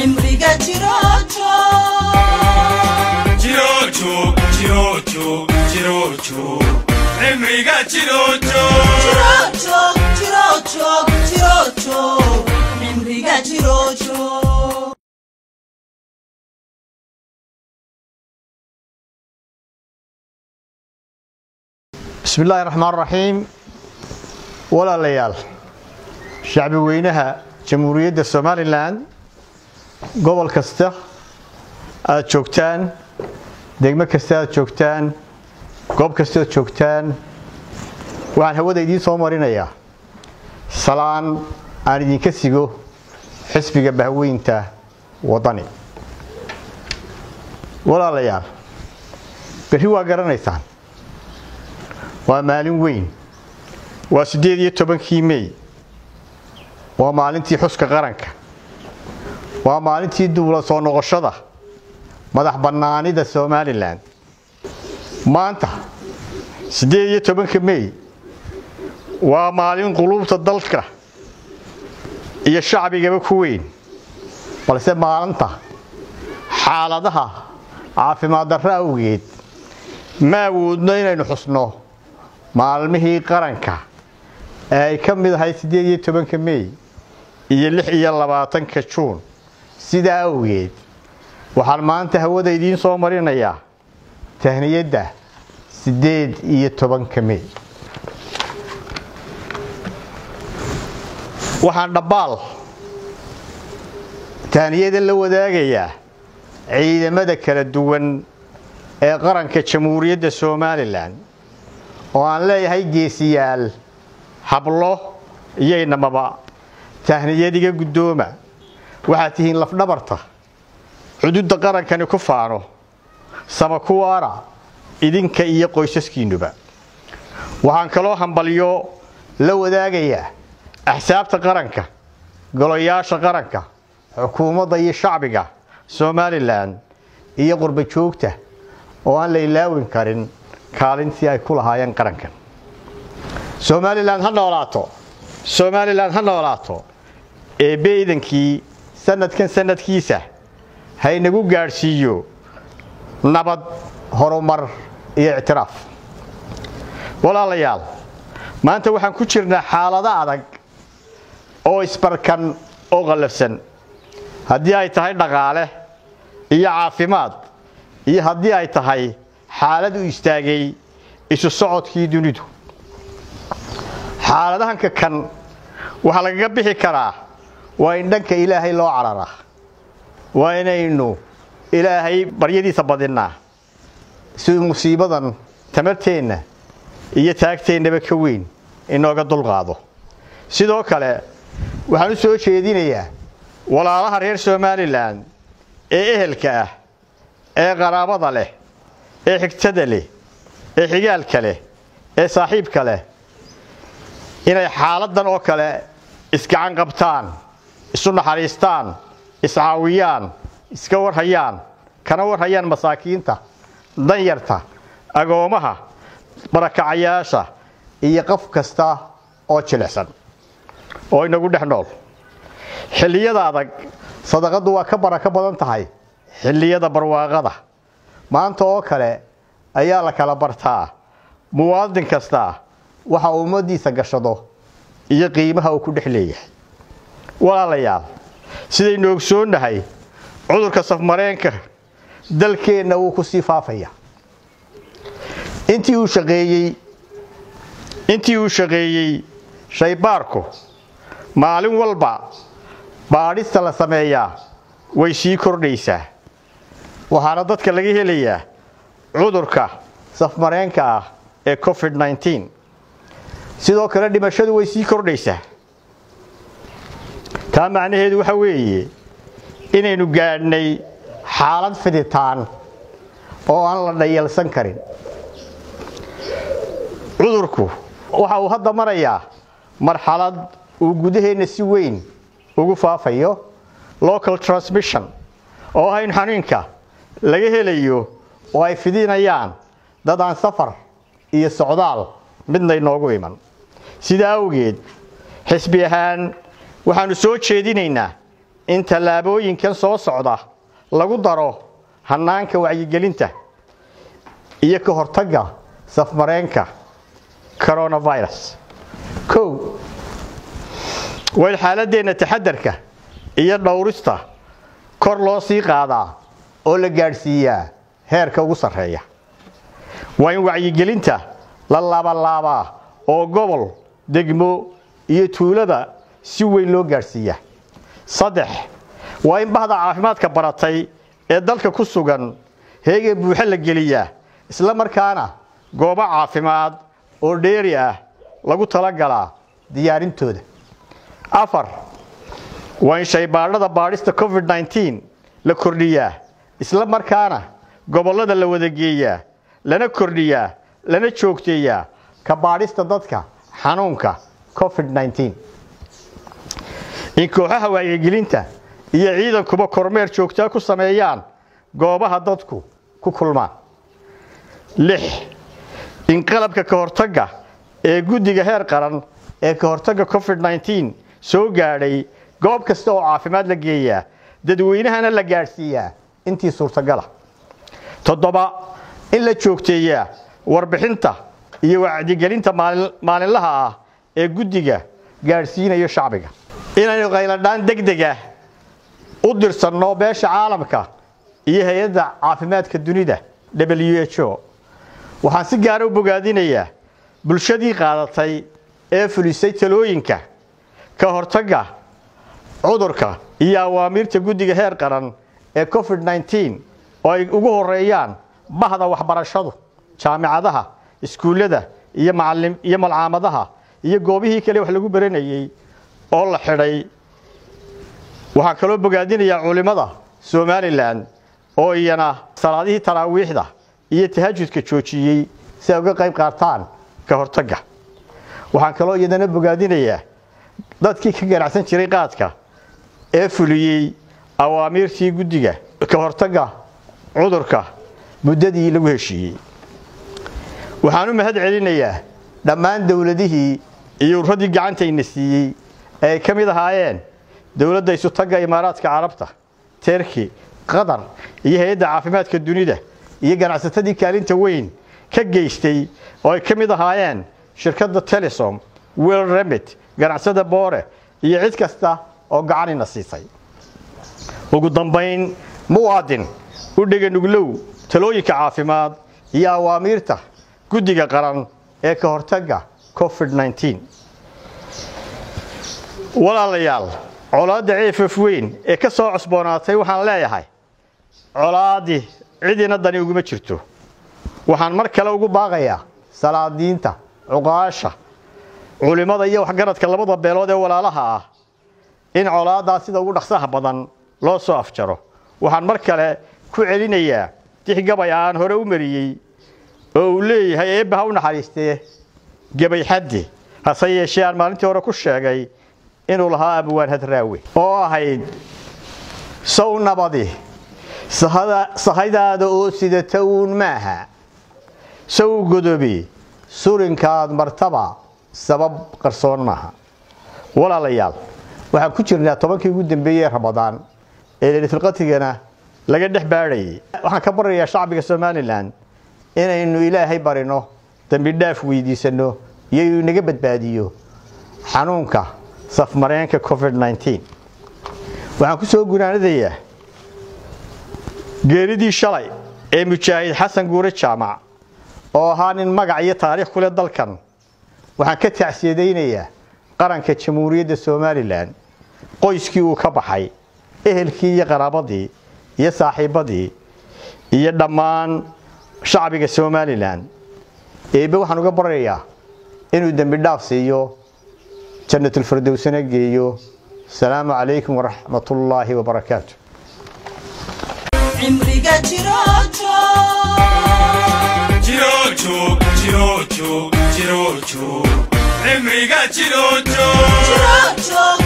cimriga jiroojo Jirojo, jirojo, jirojo, cimriga jirojo. jiroojo jiroojo jiroojo cimriga jiroojo bismi illaahi raxmaan raxiim walaalayaal shacbi weynaha jamhuuriyadda somalilan gobol kasta aad joogtaan degmo kasta aad joogtaan goob kasta aad joogtaan waxaan hawada idiin soo marinayaa salaan aan idinka sigo xisbiga bahweynta waddani walaalayaal berri waa garanaysaan waa maalin weyn waa siddeed iyo tobankii mey waa maalintii xuska qaranka waa maalintii duula soo noqoshada madax bannaanida somalilan maanta siddeed iyo tobanka mey waa maalin quluubta dalka iyo shacbigaba ku weyn balse maalinta xaaladaha caafimaad darro awgeed ma awoodno inaynu xusno maalmihii qaranka ee ay ka mid ahay siddeed iyo tobanka mey iyo lix iyo labaatanka juun sidaa awgeed waxaan maanta hawada idiin soo marinayaa tahniyadda siddeed iyo tobanka mey waxaan dhabbaal tahniyada la wadaagayaa ciidamada kala duwan ee qaranka jamhuuriyadda somalilan oo aan leeyahay geesiyaal hablo iyo inamaba tahniyadiga guddooma waxaad tihiin lafdhabarta xuduudda qarankani ku faano sama kuwaana idinka iyo qoysaskiinnuba waxaan kaloo hambalyo la wadaagayaa axsaabta qaranka golayaasha qaranka xukuumadda iyo shacbiga somalilan iyo qurba joogta oo aan la ilaawin karin kaalintii ay ku lahaayeen qarankan somalilan ha noolaato somalilan ha noolaato eebbe idankii sanadkan sanadkiisa haynagu gaadhsiiyo nabad horumar iyo ictiraaf walaalayaal maanta waxaan ku jirnaa xaalado adag oo isbarkan oo qallafsan haddii ay tahay dhaqaale iyo caafimaad iyo haddii ay tahay xaalad u istaagay isu socodkii dunidu xaaladahanka kan waxaa lagaga bixi karaa waa in dhanka ilaahay loo cararaa waa inaynu ilaahay baryadiisa badinnaa si musiibadan tamarteenna iyo taagteennaba ka weyn inooga dulqaado sidoo kale waxaan u soo jeedinayaa walaalaha reer somalilan ee ehelka ah ee qaraabada leh ee xigtada leh ee xigaalka leh ee saaxiibka leh inay xaaladan oo kale isgacan qabtaan isu naxariistaan iscaawiyaan iska warhayaan kana warhayaan masaakiinta danyarta agoomaha barakacayaasha iyo qof kasta oo jilicsan oo inagu dhex nool xilliyada adag sadaqaddu waa ka barako badan tahay xilliyada barwaaqada maanta oo kale ayaa la kala bartaa muwaadin kasta waxa uu ummaddiisa gashado iyo qiimaha uu ku dhex leeyahay walaalayaal sidaynu ogsoonnahay cudurka safmareenka dalkeenna wuu ku sii faafaya intii uu shaqeeyey intii uu shaqeeyey shaybaarku maalin walba baadhista la sameeyaa way sii kordhaysaa waxaana dadka laga helayaa cudurka safmareenka ah ee covid nneteen sidoo kale dhimashadu way sii kordhaysaa taa macnaheedu waxa weeye inaynu gaadhnay xaalad fiditaan oo aan la dhayalsan karin cudurku waxa uu hadda marayaa marxalad uu gudaheenna si weyn ugu faafayo local transmission oo ah in xanuunka laga helayo oo ay fidinayaan dad aan safar iyo socdaal midna inoogu iman sidaa awgeed xisbi ahaan waxaannu soo jeedinaynaa in tallaabooyinkan soo socda lagu daro hannaanka wacyigelinta iyo ka hortagga safmareenka coronavirus kow waa in xaaladdeenna taxadarka iyo dhowrista kor loo sii qaadaa oo la gaadhsiiyaa heerka ugu sarreeya waa in wacyigelinta la laabalaabaa oo gobol degmo iyo tuulada si weyn loo gaadhsiiyaa saddex waa in bahda caafimaadka baratay ee dalka ku sugan heega buuxo la geliyaa isla markaana goobo caafimaad oo dheeri ah lagu talagalaa diyaarintooda afar waa in shaybaadhada baadhista covid nteen la kordhiyaa isla markaana gobollada la wada geeyaa lana kordhiyaa lana joogteeyaa ka baadhista dadka xanuunka covid nteen in kooxaha wacyigelinta iyo ciidankuba kormeer joogtaa ku sameeyaan goobaha dadku ku kulmaan lix in qalabka ka hortagga ee guddiga heer qaran ee ka hortagga covid nteen soo gaadhay goob kasta oo caafimaad la geeyaa dadweynahana la gaadhsiiyaa intii suurtagala toddoba in la joogteeyaa warbixinta iyo wacdigelinta maalinlaha ah ee guddiga gaadhsiinayo shacbiga inaynu qayladhaan degdega u dirsanno beesha caalamka iyo hay-adda caafimaadka dunida w h o waxaan si gaara u bogaadinayaa bulshadii qaadatay ee fulisay talooyinka ka hortagga cudurka iyo awaamiirta guddiga heer qaran ee covid nteen oo ay ugu horeeyaan bahda waxbarashadu jaamicadaha iskuullada iyo iyo malcaamadaha iyo goobihii kale wax lagu baranayey oo la xidhay waxaan kaloo bogaadinayaa culimmada somalilan oo iyana salaadihii taraawiixda iyo tahajudka joojiyey si ay uga qayb qaataan ka hortagga waxaan kaloo iyadana bogaadinayaa dadkii ka ganacsan jiray qaadka ee fuliyey awaamiirtii guddiga ka hortagga cudurka muddadii lagu heshiiyey waxaan u mahad celinayaa dhammaan dowladihii iyo urradii gacantayna siiyey ee ay ka mid ahaayeen dowladda isutagga imaaraadka carabta terki qatar iyo hay-adda caafimaadka dunida iyo ganacsatadii kaalinta weyn ka geystay oo ay ka mid ahaayeen shirkadda telesom wel remit ganacsada boore iyo cid kasta oo gacanina siisay ugu dambayn muwaadin u dhega nuglow talooyinka caafimaad iyo awaamiirta guddiga qaran ee ka hortagga covid nteen walaalayaal colaadda ceefaf weyn ee ka soo cosboonaatay waxaan leeyahay colaaddii cidina dani uguma jirto waxaan mar kale ugu baaqayaa salaadiinta cuqaasha culimmada iyo waxgaradka labada beelood ee walaalaha ah in colaaddaa sida ugu dhaqsaha badan loo soo afjaro waxaan mar kale ku celinayaa dix gabay aan hore u mariyey oo uu leeyahay eebba ha u naxariistee gebay xaddi hase yeeshee aan maalintii hore ku sheegay inuu lahaa abwaan hadraawe oo ahayd sow nabadi sahaydaada oo sidata uun maaha sow godobi surinkaad martaba sabab qarsoon maaha walaalayaal waxaan ku jirnaa tobankii ugu dambeeyey ramadaan ee leylatulqatrigana laga dhex baadhayay waxaan ka baryayaa shacbiga somalilan inaynu ilaahay barino dembi dhaaf weydiisanno iyo inuu inaga badbaadiyo xanuunka safmareenka covid nteen waxaan ku soo gunaanadayaa geeridii shalay ee mujaahid xasan guure jaamac oo ahaa nin magac iyo taariikh ku leh dalkan waxaan ka tacsiyadaynayaa qaranka jamhuuriyadda somalilan qoyskii uu ka baxay ehelkii iyo qaraabadii iyo saaxiibbadii iyo dhammaan shacbiga somalilan eebbe waxaan uga baryayaa inuu dembi dhaaf siiyo jannatulfirdowsana geeyo asalaamu calaykum waraxmatullaahi wabarakaatu cimriga jiroojo Chirocho, chirocho, chirocho, cimriga chirocho. jiroojo